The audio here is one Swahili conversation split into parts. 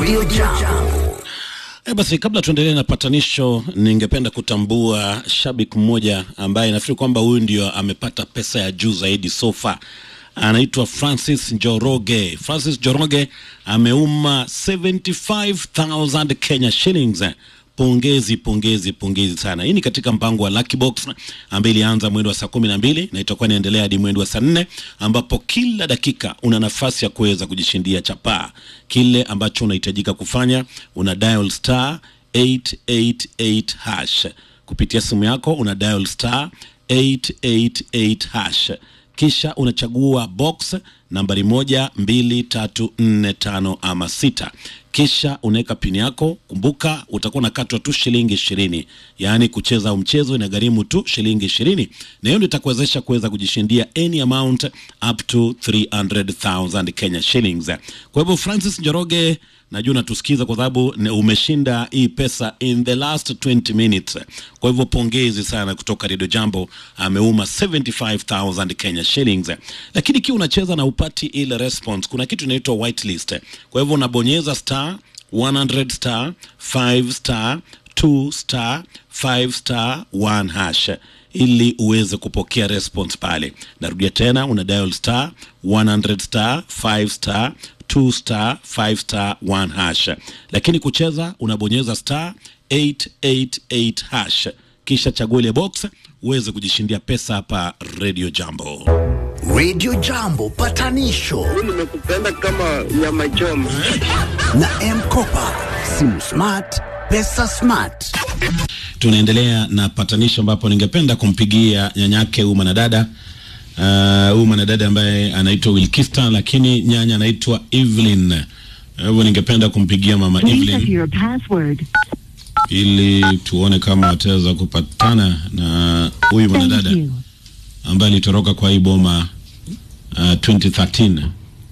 Radio Jambo. E, basi kabla tuendelee na patanisho, ningependa kutambua shabiki mmoja ambaye nafikiri kwamba huyu ndio amepata pesa ya juu zaidi so far. Anaitwa Francis Njoroge. Francis Njoroge ameuma 75000 Kenya shillings. Pongezi, pongezi, pongezi sana. Hii ni katika mpango wa Lucky Box ambayo ilianza mwendo wa saa kumi na mbili na itakuwa inaendelea hadi mwendo wa saa nne ambapo kila dakika una nafasi ya kuweza kujishindia chapaa. Kile ambacho unahitajika kufanya una dial star 888 hash kupitia simu yako, una dial star 888 hash kisha unachagua box nambari moja mbili tatu nne tano ama sita kisha unaweka pini yako. Kumbuka utakuwa unakatwa tu shilingi ishirini, yaani kucheza au mchezo inagharimu tu shilingi ishirini, na hiyo ndio itakuwezesha kuweza kujishindia any amount up to 300,000 Kenya shillings. Kwa hivyo Francis Njoroge, najua unatusikiza kwa sababu ne- umeshinda hii pesa in the last 20 minutes. Kwa hivyo pongezi sana kutoka Radio Jambo, ameuma 75,000 Kenya shillings. Lakini ikiwa unacheza na upati ile response, kuna kitu inaitwa whitelist. Kwa hivyo unabonyeza star 100 star 5 star 2 star 5 star 1 hash ili uweze kupokea response pale. Narudia tena, una dial star 100 star 5 star 2 star 5 star 1 hash, lakini kucheza unabonyeza star 888 hash, kisha chagua ile box uweze kujishindia pesa hapa Radio Jambo. Radio Jambo patanisho nimekupenda kama nyama choma. na M-Kopa. Simu smart, pesa smart. Tunaendelea na patanisho ambapo ningependa kumpigia nyanyake huyu mwanadada uh, huyu mwanadada ambaye anaitwa Wilkista, lakini nyanya anaitwa Evelyn. Kwa hivyo ningependa kumpigia mama Please enter Evelyn your password. ili tuone kama wataweza kupatana na huyu Thank mwanadada you. ambaye alitoroka kwa hii boma uh, 2013.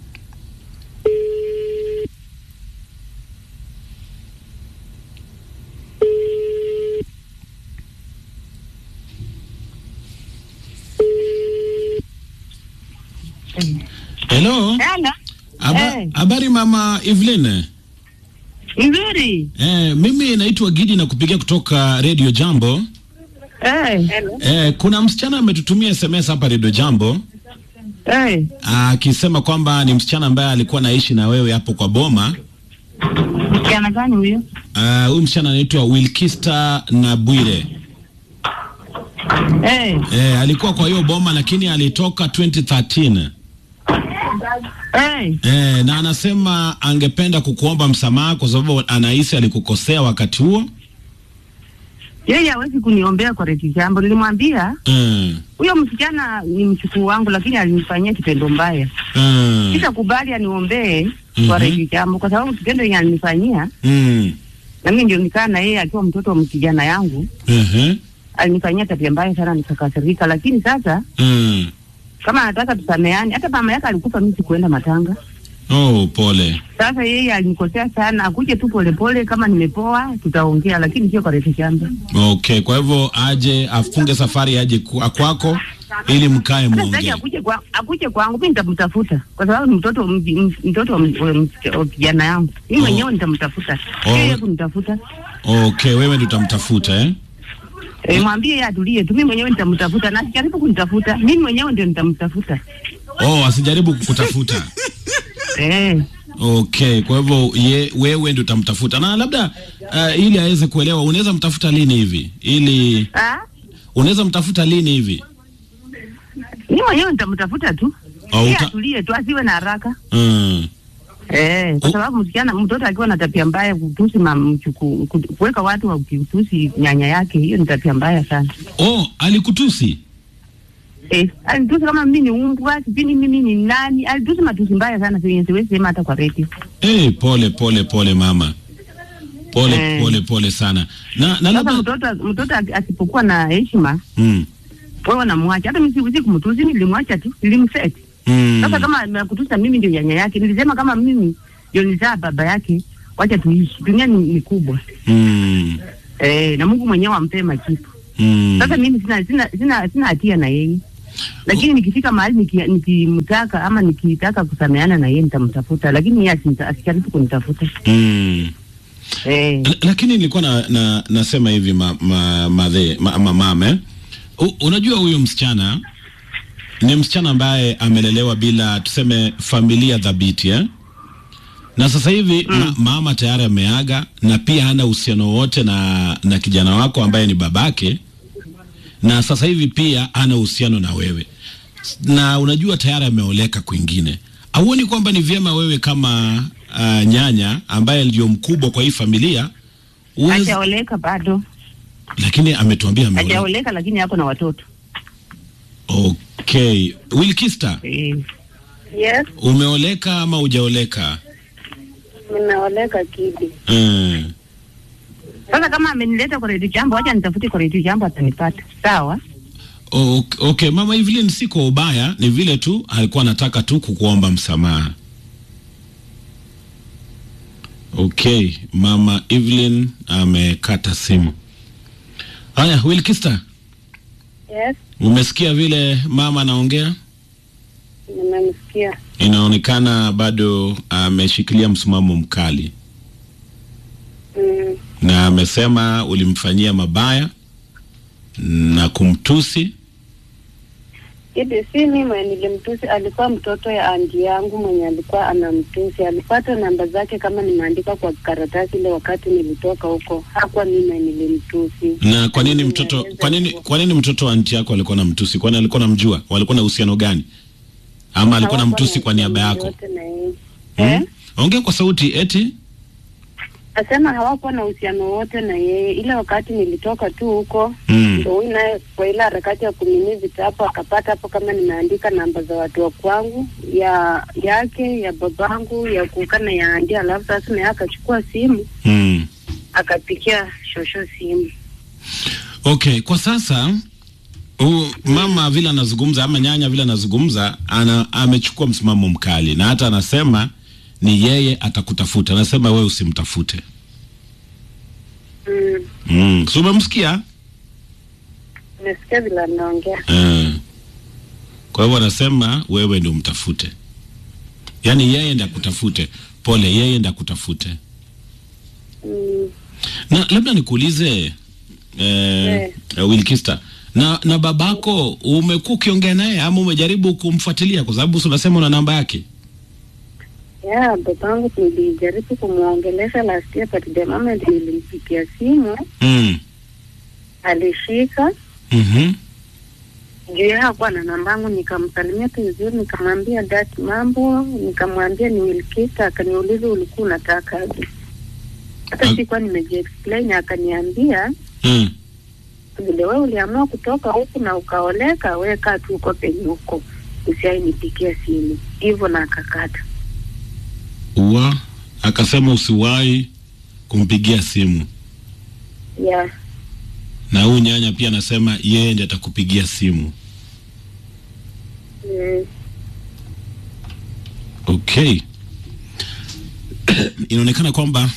Hello. Hello. Aba- Eh. Habari mama Evelyn. Nzuri. Eh, mimi naitwa Gidi na kupigia kutoka Radio Jambo. Eh. Eh, kuna msichana ametutumia SMS hapa Radio Jambo Eh. akisema kwamba ni msichana ambaye alikuwa naishi na wewe hapo kwa boma. Kijana gani huyo? Ah, Huyu msichana anaitwa Wilkista na Bwire. Eh. Eh, alikuwa kwa hiyo boma lakini alitoka 2013. Eh. Eh, na anasema angependa kukuomba msamaha kwa sababu anahisi alikukosea wakati huo. Yeye hawezi kuniombea kwa reti jambo. Nilimwambia Eh. huyo msichana ni mchukuu wangu, lakini alinifanyia kitendo mbaya. Eh. Sitakubali aniombee Mhm. kwa reti jambo, kwa sababu kitendo yenye alinifanyia Mm. na mimi ndio nikaa na yeye akiwa mtoto wa mkijana yangu, Mhm. alinifanyia tabia mbaya sana, nikakasirika. Lakini sasa Mm. kama anataka tusameane, hata mama yake alikufa, mimi sikuenda matanga. Oh, pole. Sasa yeye alinikosea sana, akuje tu polepole, kama nimepoa tutaongea, lakini sio kwa reti jambo. Okay, kwa hivyo aje afunge safari aje kwa- kwako ili mkae Hata sitaki muongee. akuje kwa akuje kwangu, mimi nitamtafuta kwa sababu ni mtoto m- m- mtoto wa m- wa m- wa kijana yangu. Mimi Oh. mwenyewe nitamtafuta, Oh. yeye kunitafuta. Okay, wewe ndio utamtafuta eh? E, mwambie yeye atulie tu, mimi mwenyewe nitamtafuta, na sijaribu kunitafuta, mimi mwenyewe ndio nitamtafuta. Oh, asijaribu kukutafuta. Eh, Okay, kwa hivyo ye, wewe ndio utamtafuta na labda uh, ili aweze kuelewa, unaweza mtafuta lini hivi? Ili ah, unaweza mtafuta lini hivi? mimi mwenyewe nitamtafuta tu, Oh, yeye uta- atulie tu, asiwe na haraka. Mm. Eh, kwa Oh. sababu msichana mtoto akiwa na tabia mbaya kutusi mamchuku kuweka watu wa kutusi nyanya yake, hiyo ni tabia mbaya sana. Oh, alikutusi? Eh, alitusi kama mimi ni umbwa, sijui mimi ni nani. Alitusi matusi mbaya sana zenye siwezi sema hata kwa redio. Eh, pole pole pole mama. Pole Eh. pole pole sana. Na na Sasa labda mtoto mtoto aki- asipokuwa na heshima, mm. wewe unamwacha. Hata mimi siwezi kumtusi, nilimwacha tu, nilimset. Mm. Sasa kama amekutusa mimi ndio nyanya yake, nilisema kama mimi ndio nizaa baba yake, wacha tuishi. Dunia ni, ni kubwa. Mm. Eh, na Mungu mwenyewe ampee majibu. Mm. Sasa mimi sina sina sina, sina hatia na yeye. lakini nikifika mahali niki- nikimtaka ama nikitaka kusameana na yeye nitamtafuta, lakini yeye asinita- asijaribu kunitafuta mm. eh. L- lakini nilikuwa na, na, nasema hivi ma, ma, madhe, ma, ma, mame U, unajua huyu msichana ni msichana ambaye amelelewa bila tuseme familia dhabiti eh? na sasa hivi mm. ma, mama tayari ameaga na pia hana uhusiano wowote na, na kijana wako ambaye ni babake na sasa hivi pia hana uhusiano na wewe na unajua tayari ameoleka kwingine auoni kwamba ni vyema wewe kama uh, nyanya ambaye ndio mkubwa kwa hii familia uweze, Hajaoleka bado, lakini ametuambia ameoleka. hajaoleka lakini ako na watoto Okay, Wilkista, eh. Yes, umeoleka ama hujaoleka? nimeoleka Kidi. Mm. Sasa kama amenileta kwa redio jambo, wacha nitafute kwa redio jambo, atanipata sawa. O- Okay, mama Evelyn, si kwa ubaya, ni vile tu alikuwa anataka tu kukuomba msamaha. Okay, mama Evelyn amekata simu. Haya, Wilkista, Yes, umesikia vile mama anaongea? nimemsikia. Inaonekana bado ameshikilia msimamo mkali Mm, na amesema ulimfanyia mabaya na kumtusi. Kidi si mimi mwenye nilimtusi, alikuwa mtoto ya anti yangu mwenye alikuwa anamtusi. Alipata namba zake kama nimeandika kwa karatasi ile wakati nilitoka huko. Hakuwa mimi mwenye nilimtusi. Na kwa nini mtoto Nimeeleza kwa nini hivyo. kwa nini mtoto wa anti yako alikuwa na mtusi? Kwani alikuwa namjua? Walikuwa na uhusiano gani? Ama alikuwa na Hawakuwa mtusi kwa niaba yako? yote na yeye. Hmm? Eh? Ongea kwa sauti eti. Asema hawakuwa na uhusiano wote na yeye, ile wakati nilitoka tu huko Mm. ndo huyu naye kwa ile harakati ya kunini vitabu akapata hapo kama nimeandika namba za watu wa kwangu ya yake ya babangu ya kukana ya andi, alafu sasa naye akachukua simu Mm. akapikia shosho simu. Okay, kwa sasa u, mama vile anazungumza ama nyanya vile anazungumza ana, amechukua msimamo mkali na hata anasema ni yeye atakutafuta. Anasema wewe usimtafute. Mm, Mm. So umemsikia? nimesikia vile anaongea. Eh. Kwa hivyo anasema wewe ndio mtafute, yaani yeye ndiye akutafute. Pole, yeye ndiye akutafute. Mm, Na labda nikuulize eh, eh. Wilkista, na na babako umekuwa ukiongea naye ama umejaribu kumfuatilia? Kwa sababu si unasema una namba yake. ya babangu nilijaribu kumwongelesha last year but the moment nilimpigia simu mm. alishika mm juu yeye hakuwa na nambangu, nikamsalimia tu vizuri, nikamwambia dat mambo, nikamwambia ni Wilkista, akaniuliza ulikuwa unataka aje. Hata Ak- sikuwa nimejiexplain, akaniambia mm. vile wewe uliamua kutoka huku na ukaoleka, wewe kaa tu uko penye huko, usiai nipigia simu hivyo, na akakata. Ua akasema usiwahi kumpigia simu, Yeah. na huyu nyanya pia anasema yeye ndiye atakupigia simu. Mm. Okay. Inaonekana kwamba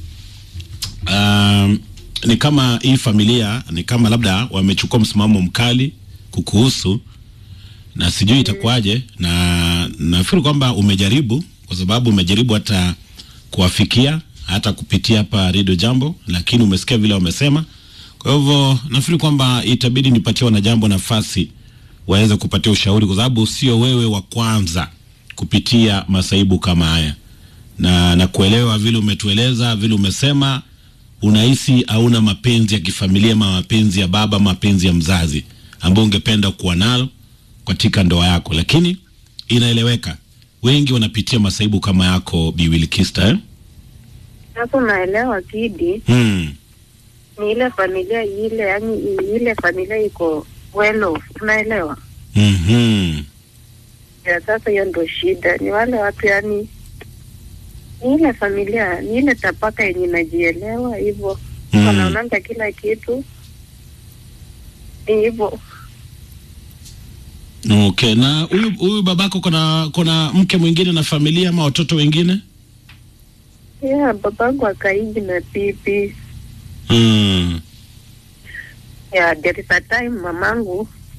um, ni kama hii familia ni kama labda wamechukua msimamo mkali kukuhusu, na sijui itakuwaje, na nafikiri kwamba umejaribu, kwa sababu umejaribu hata kuwafikia hata kupitia hapa Radio Jambo, lakini umesikia vile wamesema. Kwa hivyo nafikiri kwamba itabidi nipatie wanajambo nafasi waweze kupatia ushauri, kwa sababu sio wewe wa kwanza kupitia masaibu kama haya, na na kuelewa vile umetueleza, vile umesema unahisi hauna mapenzi ya kifamilia ama mapenzi ya baba, mapenzi ya mzazi ambao ungependa kuwa nalo katika ndoa yako, lakini inaeleweka wengi wanapitia masaibu kama yako Bi Wilkista eh? Sasa unaelewa Kidi, hmm. ni ile familia ile, yani ile familia iko well off, unaelewa? mm-hmm. ya sasa hiyo ndo shida, ni wale watu yani, ni ile familia, ni ile tapaka yenye inajielewa hivyo, Mm. wanaonanga kila kitu ni hivyo. Okay, na huyu huyu babako kuna kuna mke mwingine na familia ama watoto wengine? Yeah, babangu akaiji na pipi mm. ya there is a time mamangu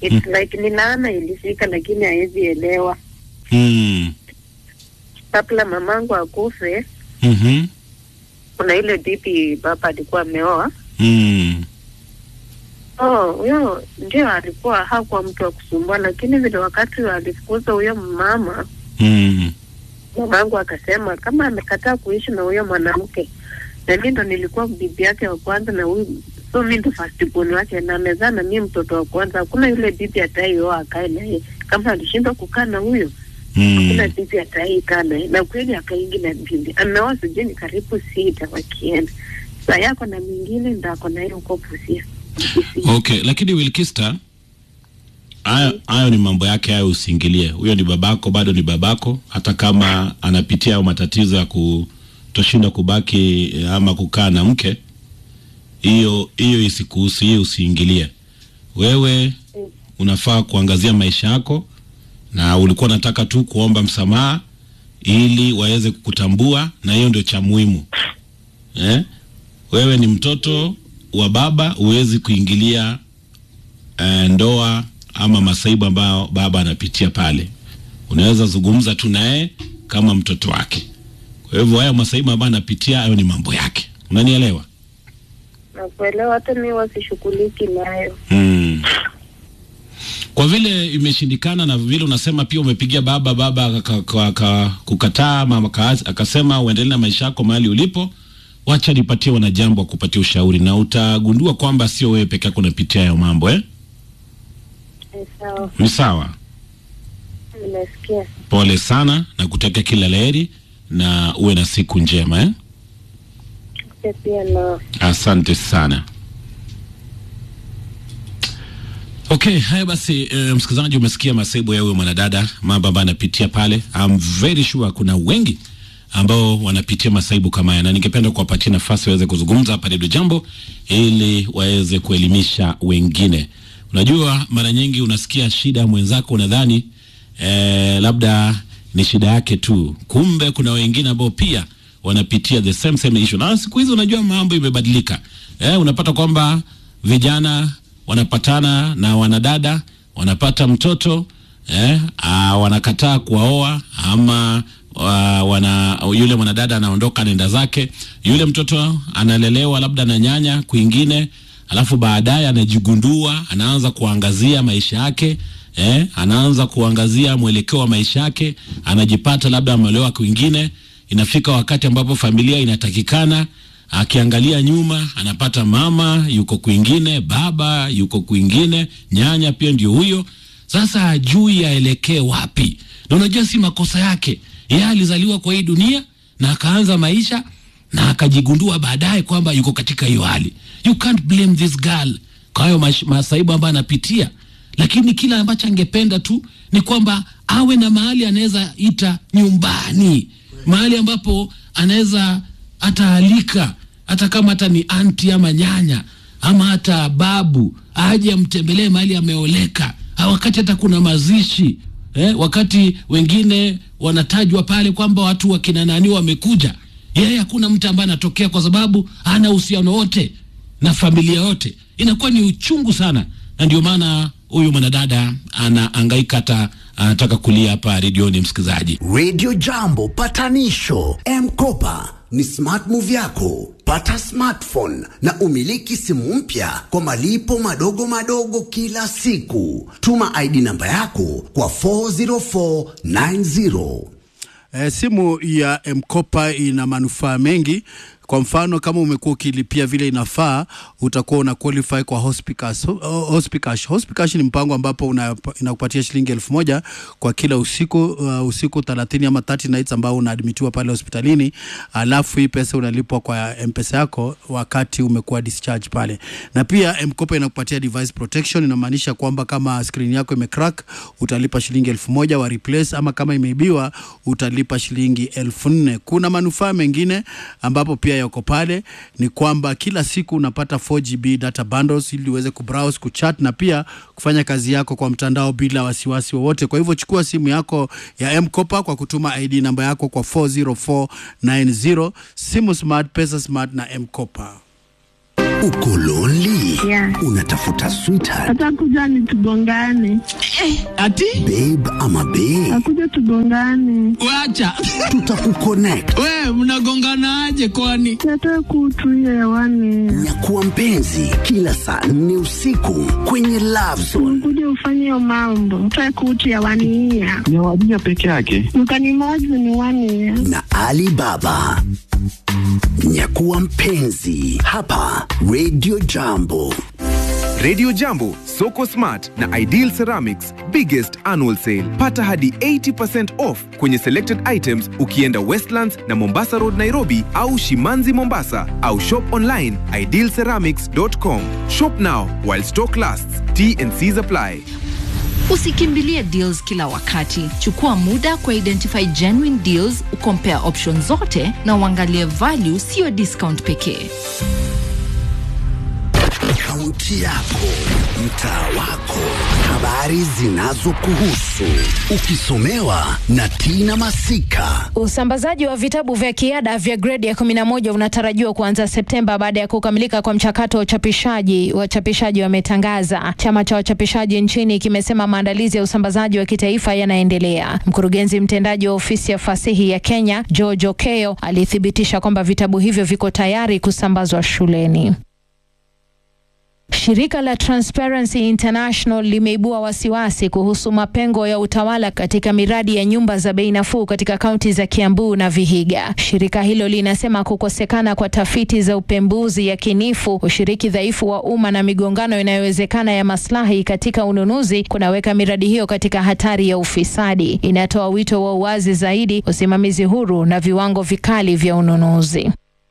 It's like ni laana ilifika, lakini hawezi elewa. Mm. Kabla mamangu akufe, Mhm. kuna ile bibi baba alikuwa ameoa. Mm. Oh, huyo ndio alikuwa hakuwa mtu wa kusumbua, lakini vile wakati alifukuza huyo mama, Mm. mamangu akasema kama amekataa kuishi na huyo mwanamke, na mimi ndo nilikuwa bibi yake wa kwanza, na huyu so mimi ndo first born wake, na amezaa na mimi mtoto wa kwanza. Hakuna yule bibi ataioa akae naye, kama alishindwa kukaa na huyo kuna Mm. bibi ataikaa naye, na kweli akaingi na bibi ameoa, sijui ni karibu sita wakienda saa yako na mingine ndo ako naye huko Busia. Busia. Okay, lakini Wilkista, hayo hayo ni mambo yake, hayo usiingilie. Huyo ni babako, bado ni babako, hata kama anapitia hayo matatizo ya kutoshinda kubaki eh, ama kukaa na mke, hiyo hiyo isikuhusu, hiyo usiingilie. Wewe unafaa kuangazia maisha yako, na ulikuwa unataka tu kuomba msamaha ili waweze kukutambua, na hiyo ndio cha muhimu eh? Wewe ni mtoto wa baba, huwezi kuingilia eh, ndoa ama masaibu ambayo baba anapitia pale. Unaweza zungumza tu naye kama mtoto wake. Kwa hivyo haya masaibu ambayo anapitia, hayo ni mambo yake. Unanielewa? Nakuelewa, hata mi wasishughuliki nayo. Mm. Kwa vile imeshindikana na vile unasema pia umepigia baba baba aka- aka- aka- kukataa ama aka- akasema uendelee na maisha yako mahali ulipo, wacha nipatie wanajambo wa kupatia ushauri, na utagundua kwamba sio wewe peke yako unapitia hayo mambo eh? Ni sawa, Ni sawa. nimesikia. Pole sana na kutakia kila laheri na uwe na siku njema eh? Pia pia na Asante sana. Okay, haya basi e, msikilizaji, umesikia masaibu ya huyo mwanadada, mambo ambayo anapitia pale. I'm very sure kuna wengi ambao wanapitia masaibu kama haya, na ningependa kuwapatia nafasi waweze kuzungumza hapa Redio Jambo ili waweze kuelimisha wengine. Unajua, mara nyingi unasikia shida ya mwenzako, unadhani eh, labda ni shida yake tu, kumbe kuna wengine ambao pia wanapitia the same same issue. Na siku hizi unajua mambo imebadilika. Eh, unapata kwamba vijana wanapatana na wanadada wanapata mtoto eh, ah, wanakataa kuwaoa ama wa, wana yule mwanadada anaondoka anaenda zake, yule mtoto analelewa labda na nyanya kwingine, alafu baadaye anajigundua, anaanza kuangazia maisha yake eh, anaanza kuangazia mwelekeo wa maisha yake, anajipata labda ameolewa kwingine. Inafika wakati ambapo familia inatakikana akiangalia nyuma anapata mama yuko kwingine, baba yuko kwingine, nyanya pia ndio huyo. Sasa hajui aelekee wapi, na unajua si makosa yake. Yeye alizaliwa kwa hii dunia na akaanza maisha na akajigundua baadaye kwamba yuko katika hiyo hali. You can't blame this girl kwa hayo mash- masaibu ambayo anapitia, lakini kila ambacho angependa tu ni kwamba awe na mahali anaweza ita nyumbani, mahali ambapo anaweza ataalika hata kama hata ni anti ama nyanya ama hata babu aje amtembelee mahali ameoleka, Ah, wakati hata kuna mazishi eh, wakati wengine wanatajwa pale kwamba watu wakina nani wamekuja, yeye hakuna mtu ambaye anatokea kwa sababu hana uhusiano wote na familia yote. Inakuwa ni uchungu sana, na ndio maana huyu mwanadada anaangaika hata anataka kulia hapa redioni, msikilizaji. Radio Jambo patanisho M-Kopa ni smart move yako. Pata smartphone na umiliki simu mpya kwa malipo madogo madogo kila siku. Tuma ID namba yako kwa 40490. E, simu ya M-Kopa ina manufaa mengi. Kwa mfano kama umekuwa ukilipia vile inafaa, utakuwa una qualify kwa Hospicash. Ho- Hospicash. Hospicash ni mpango ambapo una- inakupatia shilingi elfu moja kwa kila usiku uh, usiku 30 ama 30 nights ambao unaadmitiwa pale hospitalini, alafu hii pesa unalipwa kwa M-Pesa yako wakati umekuwa discharge pale. Na pia M-Kopa inakupatia device protection, inamaanisha kwamba kama screen yako imecrack utalipa shilingi elfu moja wa replace, ama kama imeibiwa utalipa shilingi elfu nne. Kuna manufaa mengine ambapo pia yako pale, ni kwamba kila siku unapata 4GB data bundles ili uweze kubrowse, kuchat na pia kufanya kazi yako kwa mtandao bila wasiwasi wowote. Kwa hivyo chukua simu yako ya M-Kopa kwa kutuma ID namba yako kwa 40490. Simu smart, pesa smart na M-Kopa. Uko lonely? Yeah. Unatafuta sweetheart, Atakuja ni tugongane, Ati babe ama bae? akuja tugongane, wacha Tutakuconnect. we mnagonganaje kwani? yatoe kutu hiyo hewani, Nyakuwa mpenzi kila saa nne usiku kwenye Love Zone. kuja ufanye hiyo mambo, toe kutu hewani hiya Ni wadija peke yake. mkanimozi ni wani ya na Ali Baba. Nyakuwa mpenzi hapa Radio Jambo. Radio Jambo, Soko Smart na Ideal Ceramics biggest annual sale. Pata hadi 80% off kwenye selected items ukienda Westlands na Mombasa Road Nairobi au Shimanzi Mombasa au shop online idealceramics.com. Shop now while stock lasts. T and C's apply. Usikimbilie deals kila wakati. Chukua muda kwa identify genuine deals, ukompare options zote na uangalie value, sio discount pekee. Kaunti yako, mtaa wako, habari zinazokuhusu, ukisomewa na Tina Masika. Usambazaji wa vitabu vya kiada vya gredi ya 11 unatarajiwa kuanza Septemba baada ya kukamilika kwa mchakato wa uchapishaji. Wachapishaji wametangaza. Chama cha wachapishaji nchini kimesema maandalizi ya usambazaji wa kitaifa yanaendelea. Mkurugenzi mtendaji wa ofisi ya fasihi ya Kenya George Okeo alithibitisha kwamba vitabu hivyo viko tayari kusambazwa shuleni. Shirika la Transparency International limeibua wasiwasi kuhusu mapengo ya utawala katika miradi ya nyumba za bei nafuu katika kaunti za Kiambu na Vihiga. Shirika hilo linasema kukosekana kwa tafiti za upembuzi yakinifu, ushiriki dhaifu wa umma na migongano inayowezekana ya maslahi katika ununuzi kunaweka miradi hiyo katika hatari ya ufisadi. Inatoa wito wa uwazi zaidi, usimamizi huru na viwango vikali vya ununuzi.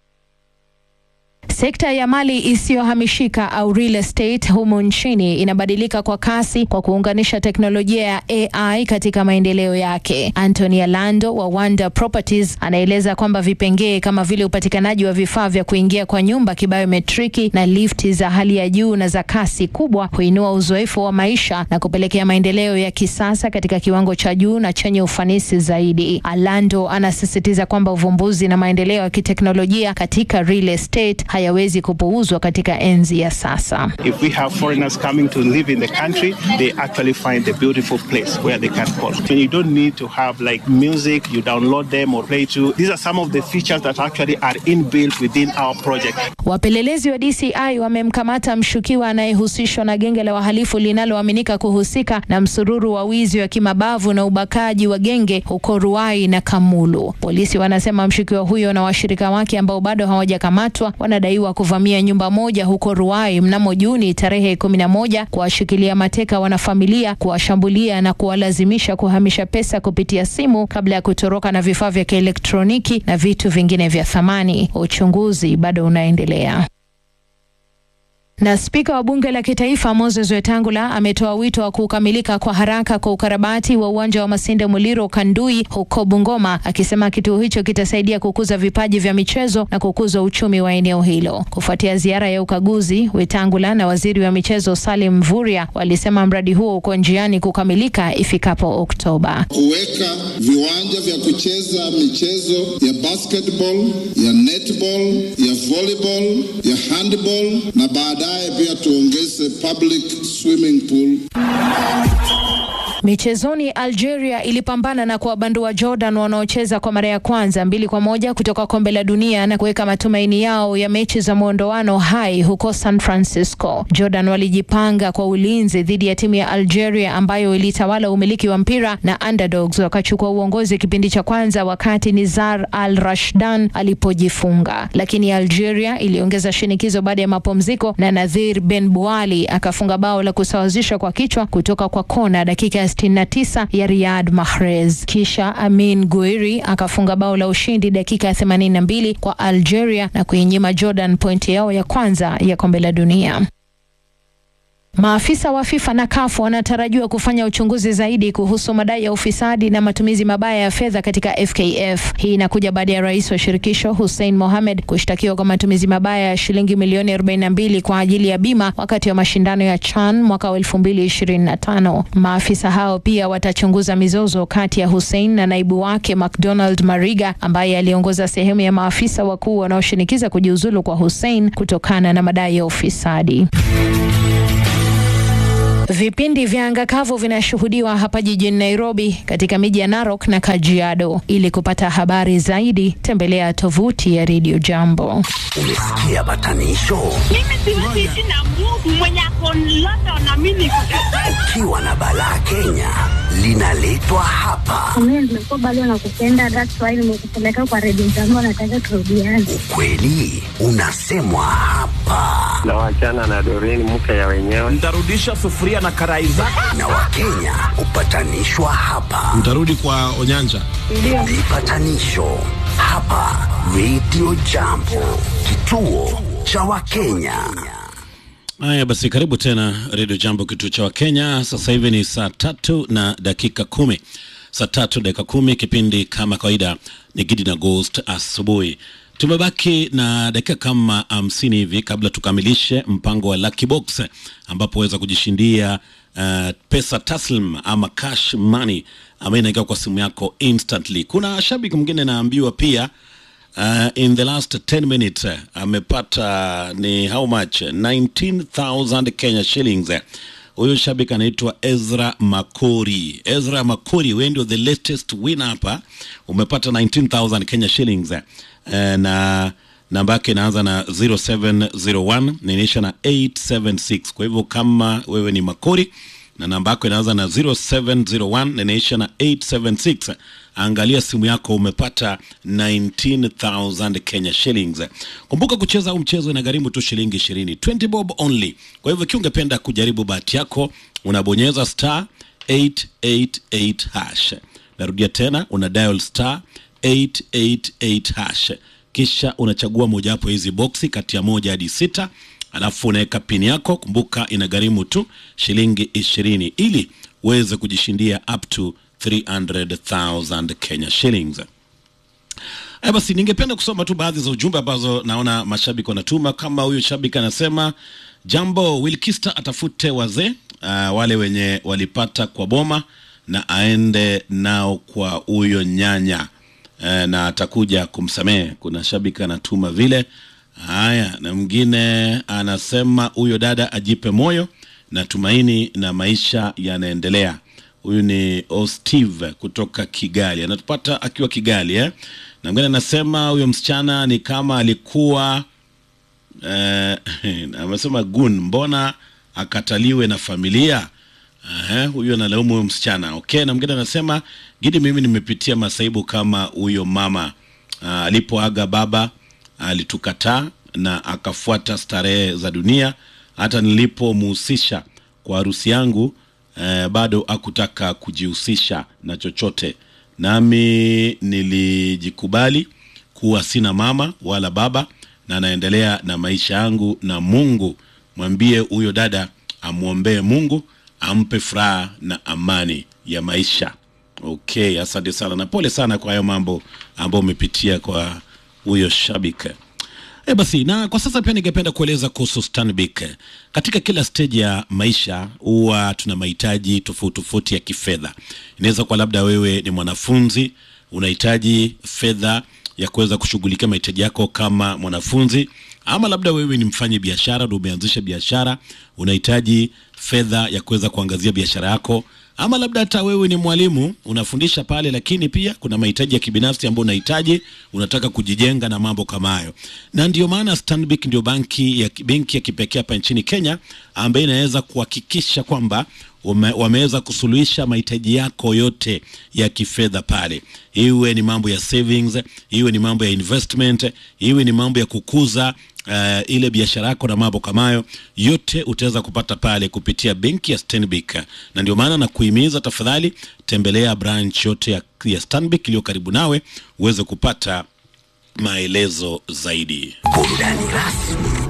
Sekta ya mali isiyohamishika au real estate humu nchini inabadilika kwa kasi kwa kuunganisha teknolojia ya AI katika maendeleo yake. Anthony Alando wa Wanda Properties anaeleza kwamba vipengee kama vile upatikanaji wa vifaa vya kuingia kwa nyumba kibiometriki na lifti za hali ya juu na za kasi kubwa huinua uzoefu wa maisha na kupelekea maendeleo ya kisasa katika kiwango cha juu na chenye ufanisi zaidi. Alando anasisitiza kwamba uvumbuzi na maendeleo ya kiteknolojia katika real estate hayawezi kupuuzwa katika enzi ya sasa. If we have foreigners coming to live in the country, they actually find a beautiful place where they can call. And you don't need to have like music, you download them or play to. These are some of the features that actually are inbuilt within our project. Wapelelezi wa DCI wamemkamata mshukiwa anayehusishwa na genge la wahalifu linaloaminika kuhusika na msururu wa wizi wa kimabavu na ubakaji wa genge huko Ruai na Kamulu. Polisi wanasema mshukiwa huyo na washirika wake ambao bado hawajakamatwa wanadaiwa kuvamia nyumba moja huko Ruai mnamo Juni tarehe kumi na moja, kuwashikilia mateka wanafamilia, kuwashambulia na kuwalazimisha kuhamisha pesa kupitia simu kabla ya kutoroka na vifaa vya kielektroniki na vitu vingine vya thamani. Uchunguzi bado unaendelea. Na spika wa bunge la kitaifa Moses Wetangula ametoa wito wa kukamilika kwa haraka kwa ukarabati wa uwanja wa Masinde Muliro Kandui huko Bungoma, akisema kituo hicho kitasaidia kukuza vipaji vya michezo na kukuza uchumi wa eneo hilo. Kufuatia ziara ya ukaguzi, Wetangula na waziri wa michezo Salim Mvurya walisema mradi huo uko njiani kukamilika ifikapo Oktoba. kuweka viwanja vya kucheza michezo ya basketball, ya netball, ya volleyball, ya handball na baadaye pia tuongeze public swimming pool. Michezoni, Algeria ilipambana na kuwabandua Jordan wanaocheza kwa mara ya kwanza mbili kwa moja kutoka kombe la dunia na kuweka matumaini yao ya mechi za mwondoano hai huko San Francisco. Jordan walijipanga kwa ulinzi dhidi ya timu ya Algeria ambayo ilitawala umiliki wa mpira na underdogs wakachukua uongozi kipindi cha kwanza wakati Nizar Al Rashdan alipojifunga, lakini Algeria iliongeza shinikizo baada ya mapumziko na Nadhir Ben Bouali akafunga bao la kusawazisha kwa kichwa kutoka kwa kona dakika ya 69 ya Riyad Mahrez. Kisha Amin Guiri akafunga bao la ushindi dakika ya 82 kwa Algeria na kuinyima Jordan pointi yao ya kwanza ya kombe la dunia. Maafisa wa FIFA na CAF wanatarajiwa kufanya uchunguzi zaidi kuhusu madai ya ufisadi na matumizi mabaya ya fedha katika FKF. Hii inakuja baada ya rais wa shirikisho Hussein Mohamed kushtakiwa kwa matumizi mabaya ya shilingi milioni 42 kwa ajili ya bima wakati wa mashindano ya CHAN mwaka wa 2025. Maafisa hao pia watachunguza mizozo kati ya Hussein na naibu wake McDonald Mariga ambaye aliongoza sehemu ya maafisa wakuu wanaoshinikiza kujiuzulu kwa Hussein kutokana na madai ya ufisadi. Vipindi vya anga kavu vinashuhudiwa hapa jijini Nairobi, katika miji ya Narok na Kajiado. Ili kupata habari zaidi, tembelea tovuti ya Radio Jambo. Umesikia batanisho? Mimi siwezi ishi na Mungu mwenye ako London na mimi niko Kajiado. Ukiwa na balaa Kenya linaletwa hapa. Mimi nimekuwa bado nakupenda, that's why nimekupeleka kwa redio jambo, nataka turudiane. Ukweli unasemwa hapa, na wachana na Doreen mke ya wenyewe. Ntarudisha sufuria na karai zake. na Wakenya hupatanishwa hapa. Mtarudi kwa Onyanja. Vipatanisho hapa Radio Jambo, kituo cha Wakenya. Haya basi, karibu tena Redio Jambo, kituo cha Wakenya. Sasa hivi ni saa tatu na dakika kumi saa tatu dakika kumi Kipindi kama kawaida ni Gidi na Ghost asubuhi. Tumebaki na dakika kama hamsini hivi kabla tukamilishe mpango wa Lucky Box ambapo waweza kujishindia uh, pesa taslim ama cash money ambayo inaingia kwa simu yako instantly. Kuna shabiki mwingine naambiwa pia Uh, in the last 10 minutes uh, amepata ni how much 19000 Kenya shillings uh, huyu shabiki anaitwa Ezra Makori. Ezra Makori, wewe ndio the latest winner hapa, umepata 19000 Kenya shillings uh, na namba yake inaanza na 0701 inaisha na 876. Kwa hivyo kama wewe ni Makori na namba yako inaanza na 0701 na inaisha na 876 angalia simu yako umepata 19000 Kenya shillings. Kumbuka kucheza huu mchezo inagharimu tu shilingi 20, 20 bob only. Kwa hivyo ikiwa ungependa kujaribu bahati yako unabonyeza star 888 hash. Narudia tena una dial star 888 hash, kisha unachagua mojawapo hizi boksi kati ya moja hadi sita alafu unaweka pini yako. Kumbuka inagharimu tu shilingi ishirini ili uweze kujishindia up to 300,000 Kenya shillings. Haya basi, ningependa kusoma tu baadhi za ujumbe ambazo naona mashabiki wanatuma. Kama huyu shabiki anasema, jambo, Wilkista atafute wazee uh, wale wenye walipata kwa boma na aende nao kwa huyo nyanya uh, na atakuja kumsamehe. Kuna shabiki anatuma vile. Haya, na mwingine anasema huyo dada ajipe moyo na tumaini na maisha yanaendelea. Huyu ni Osteve kutoka Kigali, anatupata akiwa Kigali eh? Na mwingine anasema huyo msichana ni kama alikuwa eh, amesema gun, mbona akataliwe na familia Aha, huyu analaumu huyo msichana okay. Na mwingine anasema Gidi, mimi nimepitia masaibu kama huyo mama ah, alipoaga baba alitukataa na akafuata starehe za dunia. Hata nilipomuhusisha kwa harusi yangu eh, bado akutaka kujihusisha na chochote, nami nilijikubali kuwa sina mama wala baba na naendelea na maisha yangu, na Mungu mwambie huyo dada amwombee Mungu ampe furaha na amani ya maisha. Okay, asante sana na pole sana kwa hayo mambo ambayo umepitia kwa huyo shabiki. E basi, na kwa sasa pia ningependa kueleza kuhusu Stanbic. Katika kila stage ya maisha huwa tuna mahitaji tofauti tofauti ya kifedha. Inaweza kuwa labda wewe ni mwanafunzi unahitaji fedha ya kuweza kushughulikia mahitaji yako kama mwanafunzi, ama labda wewe ni mfanyi biashara ndio umeanzisha biashara, unahitaji fedha ya kuweza kuangazia biashara yako ama labda hata wewe ni mwalimu unafundisha pale, lakini pia kuna mahitaji ya kibinafsi ambayo unahitaji, unataka kujijenga na mambo kama hayo. Na ndio maana Stanbic ndio banki ya benki ya kipekee hapa nchini Kenya ambayo inaweza kuhakikisha kwamba wame, wameweza kusuluhisha mahitaji yako yote ya kifedha pale, iwe ni mambo ya savings, iwe ni mambo ya investment, iwe ni mambo ya kukuza uh, ile biashara yako na mambo kama hayo yote utaweza kupata pale kupitia benki ya Stanbic, na ndio maana na kuhimiza tafadhali, tembelea branch yote ya, ya Stanbic iliyo karibu nawe uweze kupata maelezo zaidi. Burudani rasmi